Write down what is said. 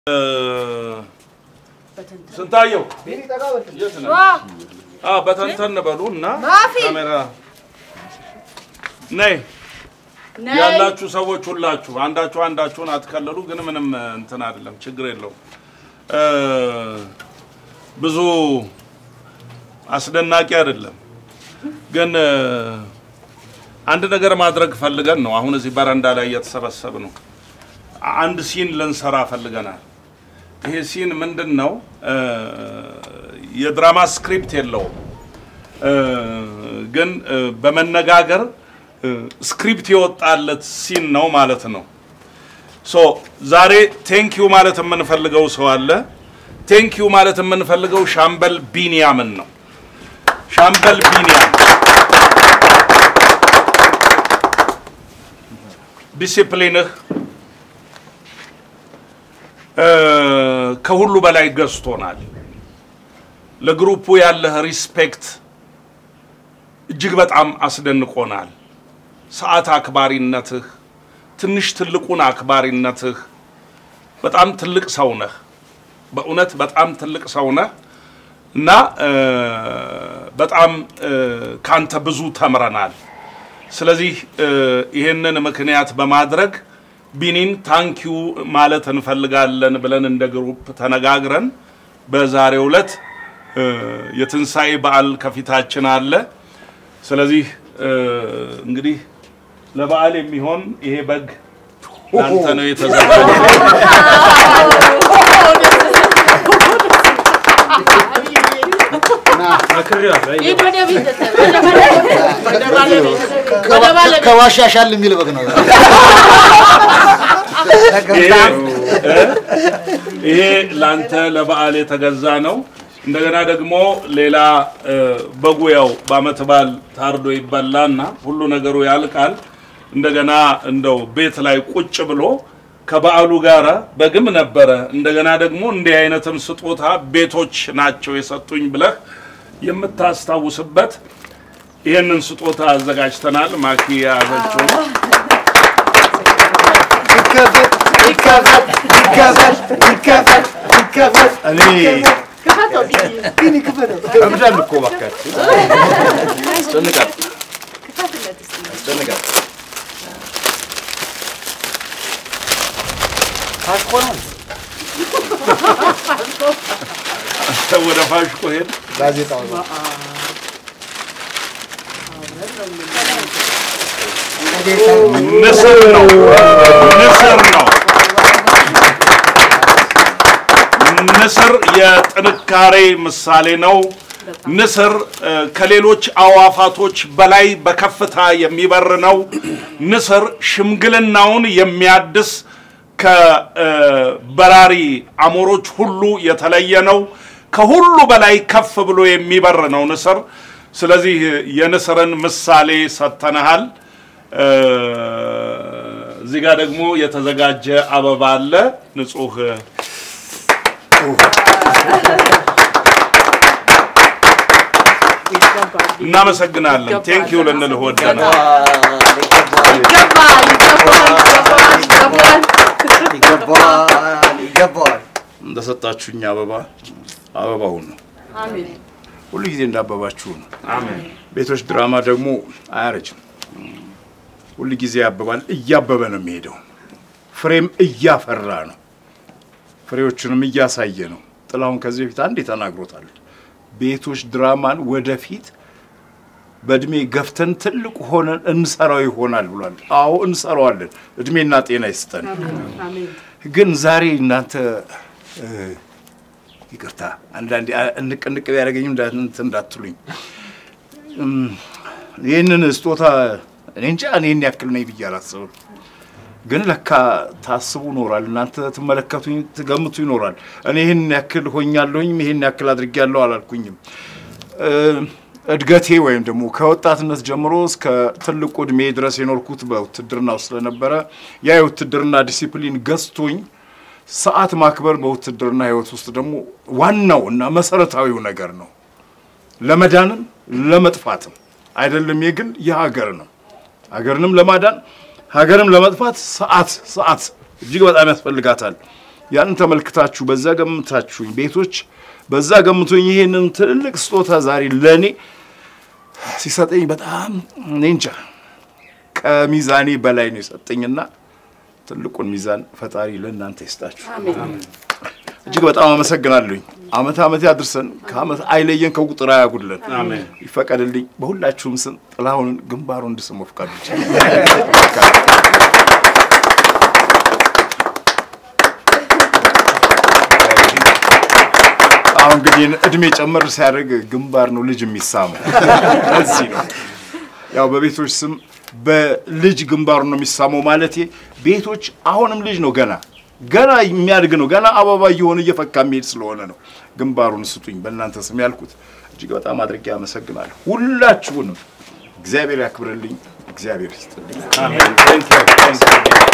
ስንታየው የት ነህ? አዎ በተንተን በሉ እና ማፊ! ካሜራ ነይ ያላችሁ ሰዎች ሁላችሁ አንዳችሁ አንዳችሁን አትከለሉ፣ ግን ምንም እንትን አይደለም፣ ችግር የለውም። እ ብዙ አስደናቂ አይደለም፣ ግን እ አንድ ነገር ማድረግ ፈልገን ነው። አሁን እዚህ በረንዳ ላይ እየተሰበሰብ ነው። አንድ ሲን ልንሰራ ፈልገናል። ይሄ ሲን ምንድን ነው? እ የድራማ ስክሪፕት የለውም፣ እ ግን እ በመነጋገር እ ስክሪፕት የወጣለት ሲን ነው ማለት ነው። ሶ ዛሬ ቴንክ ዩ ማለት የምንፈልገው ሰው አለ። ቴንክ ዩ ማለት የምንፈልገው ሻምበል ቢንያምን ነው። ሻምበል ቢንያም ዲሲፕሊንህ እ ከሁሉ በላይ ገዝቶናል። ለግሩፑ ያለህ ሪስፔክት እጅግ በጣም አስደንቆናል። ሰዓት አክባሪነትህ፣ ትንሽ ትልቁን አክባሪነትህ፣ በጣም ትልቅ ሰው ነህ። በእውነት በጣም ትልቅ ሰው ነህ እና እ በጣም እ ካንተ ብዙ ተምረናል። ስለዚህ እ ይህንን ምክንያት በማድረግ ቢኒን ታንኪዩ ማለት እንፈልጋለን ብለን እንደ ግሩፕ ተነጋግረን በዛሬው ዕለት እ የትንሣኤ በዓል ከፊታችን አለ። ስለዚህ እ እንግዲህ ለበዓል የሚሆን ይሄ በግ ላንተ ነው የተዘጋጀው። ሂድ ወደ ቤት ወደ ባለቤት ወደ ባለቤት ከዋሻሻል የሚል በግ ነው። ይሄ እ ይሄ ላንተ ለበዓል የተገዛ ነው። እንደገና ደግሞ ሌላ እ በጉ ያው በዓመት በዓል ታርዶ ይበላና ሁሉ ነገሩ ያልቃል። እንደገና እንደው ቤት ላይ ቁጭ ብሎ ከበዓሉ ጋር በግም ነበረ። እንደገና ደግሞ እንዲህ አይነትም ስጦታ ቤቶች ናቸው የሰጡኝ ብለህ የምታስታውስበት ይህንን ስጦታ አዘጋጅተናል። ማኪ የያዘችው ነው። ይከፈት ይከፈት ይከፈት ይከፈት እኔ ክፈተው ቢኒ ግን ይክፈተው። እብዳል እኮ እባካችሁ አስጨንቃል ክፈትለት እስኪ አስጨንቃል ታሽኮ ነው ወደ ፋሽኮ ሄድ ጋዜጣው ነው። ንስር ነው ንስር ነው ንስር የጥንካሬ ምሳሌ ነው። ንስር እ፣ ከሌሎች አዋፋቶች በላይ በከፍታ የሚበር ነው። ንስር ሽምግልናውን የሚያድስ ከበራሪ አሞሮች ሁሉ የተለየ ነው። ከሁሉ በላይ ከፍ ብሎ የሚበር ነው ንስር። ስለዚህ የንስርን ምሳሌ ሰጥተንሃል። እ፣ እዚህ ጋር ደግሞ የተዘጋጀ አበባ አለ ንጹህ እናመሰግናለን። ቴንክ ዩ ልንልህ ወደናል። ይገባል ይገባል ይገባል ይገባል ይገባዋል ይገባዋል። እንደሰጣችሁኝ አበባ አበባውን ነው አሜን ሁሉ ጊዜ እንዳበባችሁ ነው። አሜን። ቤቶች ድራማ ደግሞ አያረጅም። ሁል ጊዜ ያብባል። እያበበ ነው የሚሄደው። ፍሬም እያፈራ ነው። ፍሬዎቹንም እያሳየ ነው። ጥላሁን ከዚህ በፊት አንዴ ተናግሮታል። ቤቶች ድራማን ወደፊት በእድሜ ገፍተን ትልቅ ሆነን እንሰራው ይሆናል ብሏል። አዎ እንሰራዋለን። እድሜና ጤና ይስጠን። አሜን ግን ዛሬ እናንተ እ፣ ይቅርታ አንዳንዴ አ- እንቅ እንቅ ቢያደርገኝም እንዳ- እንትን እንዳትሉኝ እም፣ ይህንን ስጦታ እኔ እንጃ እኔ ይህን ያክል ነኝ ብዬ አላስብም። ግን ለካ ታስቡ ይኖራል። እናንተ ትመለከቱኝ ትገምቱ ይኖራል። እኔ ይህን ያክል ሆኛለሁኝ ይህን ያክል አድርጌያለሁ አላልኩኝም። እ፣ እድገቴ ወይም ደግሞ ከወጣትነት ጀምሮ እስከ ትልቁ እድሜ ድረስ የኖርኩት በውትድርና ውስጥ ስለነበረ ያ የውትድርና ዲሲፕሊን ገዝቶኝ ሰዓት ማክበር በውትድርና ህይወት ውስጥ ደግሞ ዋናው እና መሰረታዊው ነገር ነው። ለመዳንም ለመጥፋትም አይደለም የግል የሀገር ነው። ሀገርንም ለማዳን ሀገርም ለመጥፋት ሰዓት ሰዓት እጅግ በጣም ያስፈልጋታል። ያንን ተመልክታችሁ በዛ ገምታችሁኝ ቤቶች በዛ ገምቶኝ ይሄንን ትልልቅ ስጦታ ዛሬ ለእኔ ሲሰጠኝ በጣም እኔ እንጃ ከሚዛኔ በላይ ነው የሰጠኝና ትልቁን ሚዛን ፈጣሪ ለእናንተ ይስጣችሁ። አሜን። እጅግ በጣም አመሰግናለሁኝ። አመት አመት ያድርሰን፣ ከአመት አይለየን፣ ከቁጥር አያጉድለን። አሜን። ይፈቀድልኝ በሁላችሁም ስም ጥላሁንን ግንባሩ እንድስሙ ፍቃዱ ብቻ። አሁን እንግዲህ እድሜ ጨመር ሲያደርግ ግንባር ነው ልጅ የሚሳመው። ለዚህ ነው ያው በቤቶች ስም በልጅ ግንባሩ ነው የሚሳመው ማለት ቤቶች አሁንም ልጅ ነው ገና ገና የሚያድግ ነው ገና አበባ እየሆነ እየፈካ የሚሄድ ስለሆነ ነው ግንባሩን ስጡኝ በእናንተ ስም ያልኩት። እጅግ በጣም አድርጌ አመሰግናለሁ ሁላችሁንም። እግዚአብሔር ያክብርልኝ፣ እግዚአብሔር ይስጥልኝ። አሜን። Thank you. Thank you.